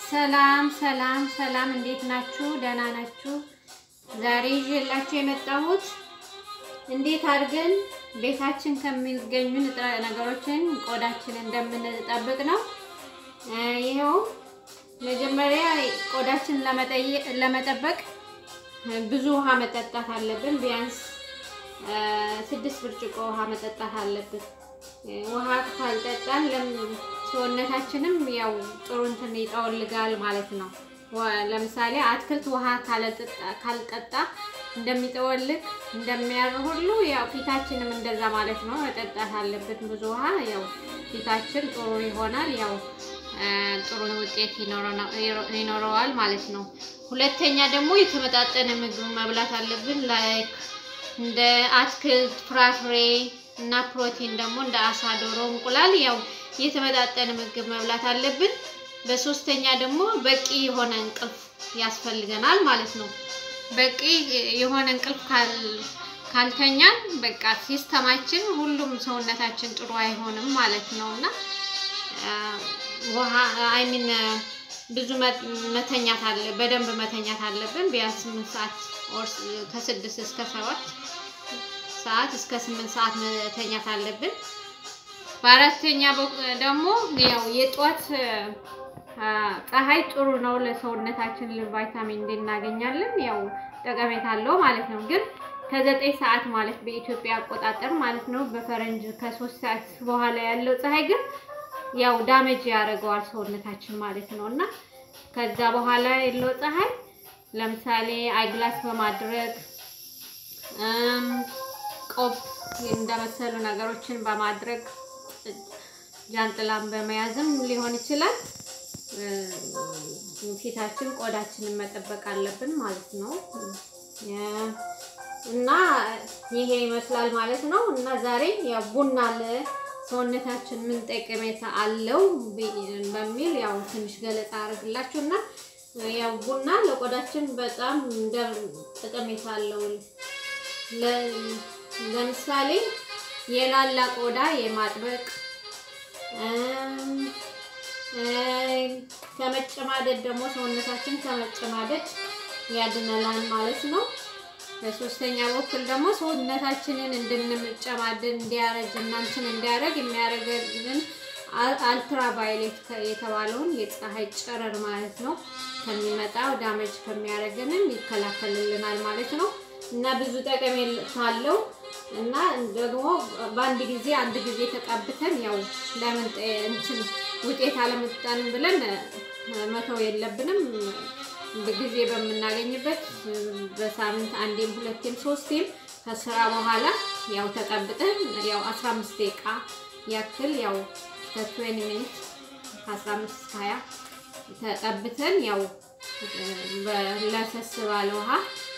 ሰላም ሰላም ሰላም፣ እንዴት ናችሁ? ደህና ናችሁ? ዛሬ ይዤላችሁ የመጣሁት እንዴት አድርገን ቤታችን ከሚገኙ ንጥረ ነገሮችን ቆዳችን እንደምንጠብቅ ነው። ይኸው መጀመሪያ ቆዳችን ለመጠበቅ ብዙ ውሃ መጠጣት አለብን። ቢያንስ ስድስት ብርጭቆ ውሃ መጠጣት አለብን። ውሃ ካልጠጣን ሰውነታችንም ያው ጥሩ እንትን ይጠወልጋል ማለት ነው። ለምሳሌ አትክልት ውሃ ካልጠጣ እንደሚጠወልግ እንደሚያር ሁሉ ያው ፊታችንም እንደዛ ማለት ነው። መጠጣት አለብን ብዙ ውሃ። ያው ፊታችን ጥሩ ይሆናል። ያው ጥሩ ውጤት ይኖረዋል ማለት ነው። ሁለተኛ ደግሞ የተመጣጠነ ምግብ መብላት አለብን። ላይክ እንደ አትክልት፣ ፍራፍሬ እና ፕሮቲን ደግሞ እንደ አሳ፣ ዶሮ፣ እንቁላል ያው የተመጣጠነ ምግብ መብላት አለብን። በሶስተኛ ደግሞ በቂ የሆነ እንቅልፍ ያስፈልገናል ማለት ነው። በቂ የሆነ እንቅልፍ ካልተኛን በቃ ሲስተማችን ሁሉም ሰውነታችን ጥሩ አይሆንም ማለት ነው እና ውሃ አይሚን ብዙ መተኛት አለ በደንብ መተኛት አለብን። ቢያንስ ስምንት ሰዓት ከስድስት እስከ ሰባት ሰዓት እስከ ስምንት ሰዓት መተኛት አለብን። በአራተኛ ደግሞ ያው የጧት ፀሐይ ጥሩ ነው ለሰውነታችን ቫይታሚን ዲ እናገኛለን። ያው ጠቀሜታ አለው ማለት ነው። ግን ከዘጠኝ ሰዓት ማለት በኢትዮጵያ አቆጣጠር ማለት ነው በፈረንጅ ከሶስት ሰዓት በኋላ ያለው ፀሐይ ግን ያው ዳመጅ ያደርገዋል ሰውነታችን ማለት ነው እና ከዛ በኋላ ያለው ፀሐይ ለምሳሌ አይግላስ በማድረግ ቆብ እንደመሰሉ ነገሮችን በማድረግ ጃንጥላን በመያዝም ሊሆን ይችላል። ፊታችን ቆዳችንን መጠበቅ አለብን ማለት ነው እና ይሄ ይመስላል ማለት ነው እና ዛሬ ያው ቡና ለሰውነታችን ምን ጠቀሜታ አለው በሚል ያው ትንሽ ገለጻ አድርግላችሁ እና ያው ቡና ለቆዳችን በጣም እንደ ጠቀሜታ አለው። ለምሳሌ የላላ ቆዳ የማጥበቅ ከመጨማደድ ደግሞ ሰውነታችን ከመጨማደድ ያድነላል ማለት ነው። በሶስተኛ በኩል ደግሞ ሰውነታችንን እንድንጨማደድ እንዲያረጅ እናንትን እንዲያረግ የሚያደርገልን አልትራ ቫዮሌት የተባለውን የፀሐይ ጨረር ማለት ነው ከሚመጣው ዳመጅ ከሚያደርገንን ይከላከልልናል ማለት ነው እና ብዙ ጠቀሜታ አለው እና ደግሞ በአንድ ጊዜ አንድ ጊዜ ተቀብተን ያው ለምን እንትን ውጤት አለመጣንም ብለን መተው የለብንም። ጊዜ በምናገኝበት በሳምንት አንዴም ሁለቴም ሶስቴም ከስራ በኋላ ያው ተቀብተን ያው 15 ደቂቃ ያክል ያው ከ20 ሚኒት ከ15 እስከ 20 ተቀብተን ያው ለሰስ ባለ ውሃ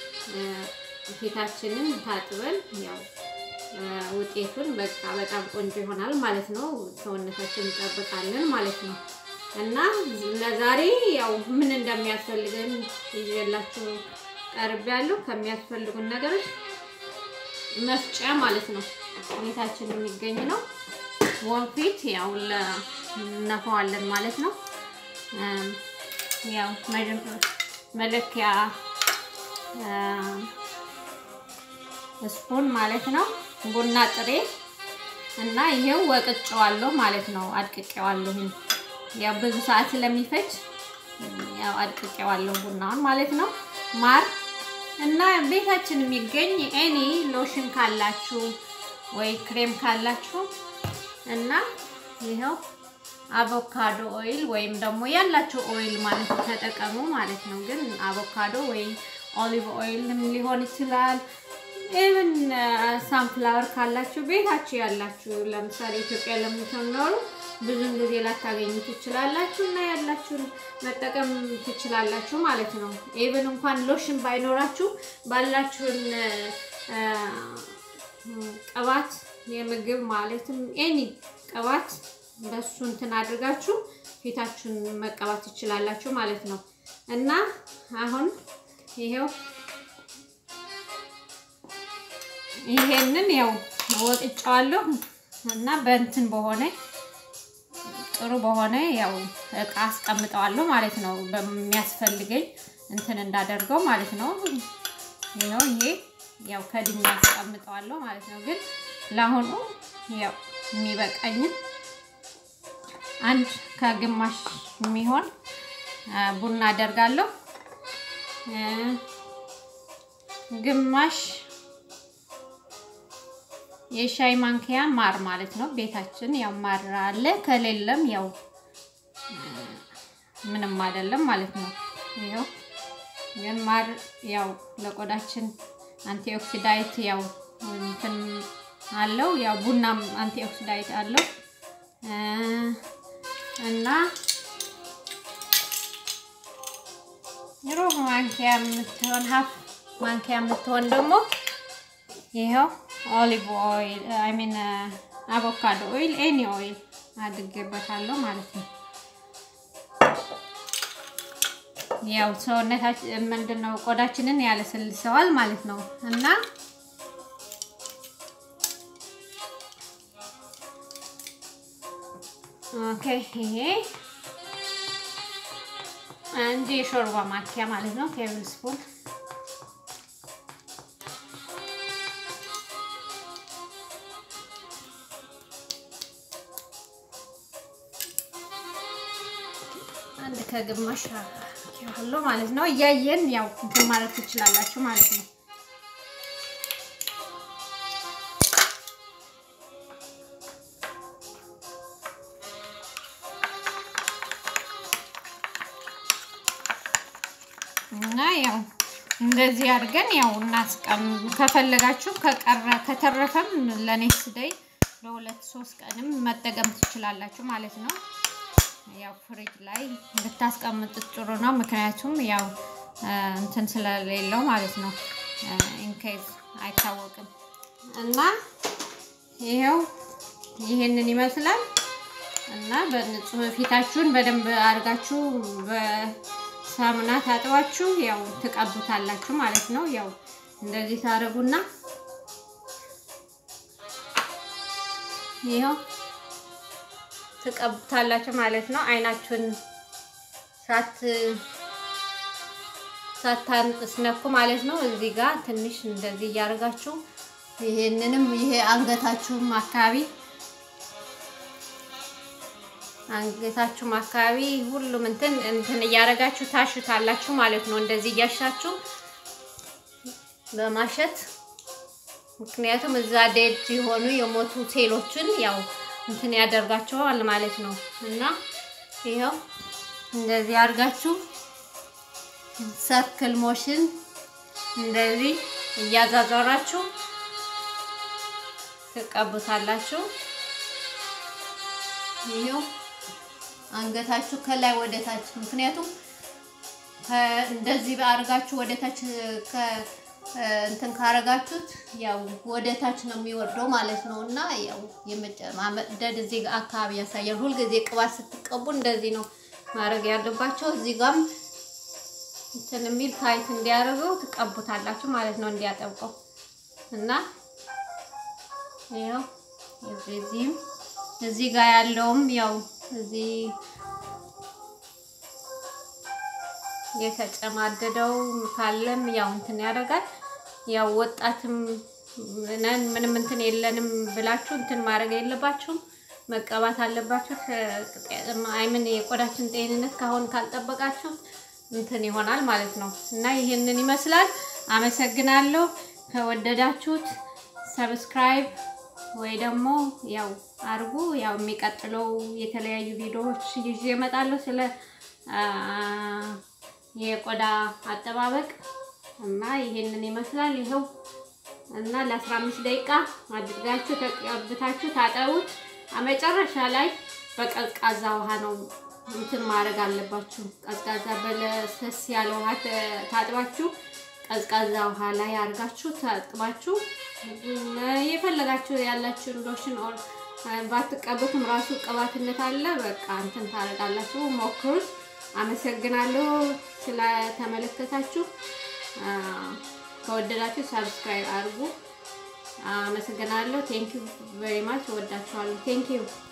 ፊታችንን ታጥበን ያው ውጤቱን በቃ በጣም ቆንጆ ይሆናል ማለት ነው። ሰውነታችን እንጠብቃለን ማለት ነው። እና ለዛሬ ያው ምን እንደሚያስፈልገን ይዤላችሁ ቀርቤያለሁ። ከሚያስፈልጉን ነገሮች መፍጫ ማለት ነው ቤታችን የሚገኝ ነው። ወንፊት ያው እነፋዋለን ማለት ነው። ያው መለኪያ ስፑን ማለት ነው። ቡና ጥሬ እና ይሄው ወቅጬዋለሁ ማለት ነው። አድቅቄዋለሁ። ያው ብዙ ሰዓት ስለሚፈጅ ያው አድቅቄዋለሁ ቡናውን ማለት ነው። ማር እና ቤታችን የሚገኝ ኤኒ ሎሽን ካላችሁ ወይ ክሬም ካላችሁ እና ይኸው አቮካዶ ኦይል ወይም ደግሞ ያላችሁ ኦይል ማለት ተጠቀሙ ማለት ነው። ግን አቮካዶ ወይ ኦሊቭ ኦይል ሊሆን ይችላል። ኢቭን ሳንፍላወር ካላችሁ ቤታችሁ ያላችሁ ለምሳሌ ኢትዮጵያ ለምትኖሩ ብዙን ጊዜ ላታገኙ ትችላላችሁ እና ያላችሁን መጠቀም ትችላላችሁ ማለት ነው። ኢቭን እንኳን ሎሽን ባይኖራችሁ ባላችሁን ቅባት የምግብ ማለትም ኤኒ ቅባት በሱ እንትን አድርጋችሁ ፊታችሁን መቀባት ትችላላችሁ ማለት ነው እና አሁን ይሄው ይሄንን ያው ወቅጫዋለሁ እና በእንትን በሆነ ጥሩ በሆነ ያው እቃ አስቀምጠዋለሁ ማለት ነው። በሚያስፈልገኝ እንትን እንዳደርገው ማለት ነው። ይኸው ይሄ ያው ከድኛ አስቀምጠዋለሁ ማለት ነው። ግን ለአሁኑ ያው የሚበቃኝን አንድ ከግማሽ የሚሆን ቡና አደርጋለሁ። ግማሽ የሻይ ማንኪያ ማር ማለት ነው። ቤታችን ያው ማር አለ፣ ከሌለም ያው ምንም አይደለም ማለት ነው። ይኸው ግን ማር ያው ለቆዳችን አንቲኦክሲዳይት ያው እንትን አለው ያው ቡናም አንቲኦክሲዳይት አለው እና ሩብ ማንኪያ የምትሆን ሀፍ ማንኪያ የምትሆን ደግሞ ይኸው ኦሊቭ ኦይል አይ ሚን አቮካዶ ኦይል ኤኒ ኦይል አድርጌበታለሁ ማለት ነው። ያው ሰውነታችን ምንድን ነው ቆዳችንን ያለሰልሰዋል ማለት ነው እና ኦኬ ይሄ አንድ የሾርባ ማኪያ ማለት ነው ቴብል ስፑን አንድ ከግማሽ ያለው ማለት ነው። እያየን ያው እንትን ማለት ትችላላችሁ ማለት ነው። እና ያው እንደዚህ አድርገን ያው እናስቀም ከፈለጋችሁ ከቀረ ከተረፈም ለኔክስት ደይ ለሁለት ሶስት ቀንም መጠቀም ትችላላችሁ ማለት ነው። ያው ፍሪጅ ላይ ብታስቀምጡት ጥሩ ነው። ምክንያቱም ያው እንትን ስለሌለው ማለት ነው። ኢንኬዝ አይታወቅም እና ይሄው ይሄንን ይመስላል እና በንጹህ ፊታችሁን በደንብ አድርጋችሁ በሳሙና ታጥባችሁ ያው ትቀቡታላችሁ ማለት ነው። ያው እንደዚህ ታደርጉና ይኸው ትቀቡታላችሁ ማለት ነው። አይናችሁን ሳት ሳታስነኩ ማለት ነው። እዚህ ጋር ትንሽ እንደዚህ እያደረጋችሁ ይሄንንም ይሄ አንገታችሁም አካባቢ አንገታችሁም አካባቢ ሁሉም እንትን እንትን እያደረጋችሁ ታሹታላችሁ ማለት ነው። እንደዚህ እያሻችሁ በማሸት ምክንያቱም እዛ ዴድ የሆኑ የሞቱ ሴሎችን ያው እንትን ያደርጋቸዋል ማለት ነው። እና ይኸው እንደዚህ አድርጋችሁ ሰርክል ሞሽን እንደዚህ እያዛዞራችሁ ትቀቡታላችሁ። ይኸው አንገታችሁ ከላይ ወደ ታች ምክንያቱም እንደዚህ አድርጋችሁ ወደ ታች እንትን ካረጋችሁት ያው ወደ ታች ነው የሚወርደው ማለት ነው። እና ያው የመጨማመደድ እዚህ አካባቢ ያሳያል። ሁልጊዜ ቅባት ስትቀቡ እንደዚህ ነው ማድረግ ያለባቸው። እዚህ ጋርም እንትን የሚል ታይት እንዲያደርገው ትቀቡታላችሁ ማለት ነው፣ እንዲያጠብቀው እና ያው እዚህም እዚህ ጋር ያለውም ያው እዚህ የተጨማደደው ካለም ያው እንትን ያደርጋል። ያው ወጣትም ነን ምንም እንትን የለንም ብላችሁ እንትን ማድረግ የለባችሁም፣ መቀባት አለባችሁ። አይምን የቆዳችን ጤንነት ካሁን ካልጠበቃችሁ እንትን ይሆናል ማለት ነው። እና ይህንን ይመስላል። አመሰግናለሁ። ከወደዳችሁት ሰብስክራይብ ወይ ደግሞ ያው አድርጉ። ያው የሚቀጥለው የተለያዩ ቪዲዮዎች ይዤ እመጣለሁ ስለ የቆዳ አጠባበቅ እና ይሄንን ይመስላል። ይኸው እና ለ15 ደቂቃ አድርጋችሁ ተቀብታችሁ ታጠቡት። መጨረሻ ላይ በቀዝቃዛ ውሃ ነው እንትን ማድረግ አለባችሁ። ቀዝቃዛ በለሰስ ያለ ውሃ ታጥባችሁ ቀዝቃዛ ውሃ ላይ አድርጋችሁ ታጥባችሁ የፈለጋችሁ ያላችሁ ሎሽን ኦር ባትቀቡትም ራሱ ቅባትነት አለ። በቃ እንትን ታደርጋላችሁ። ሞክሩት። አመሰግናለሁ ስለተመለከታችሁ። ከወደዳችሁ ሰብስክራይብ አድርጉ። አመሰግናለሁ። ቴንኪዩ ቬሪ ማች። እወዳችኋለሁ። ቴንኪዩ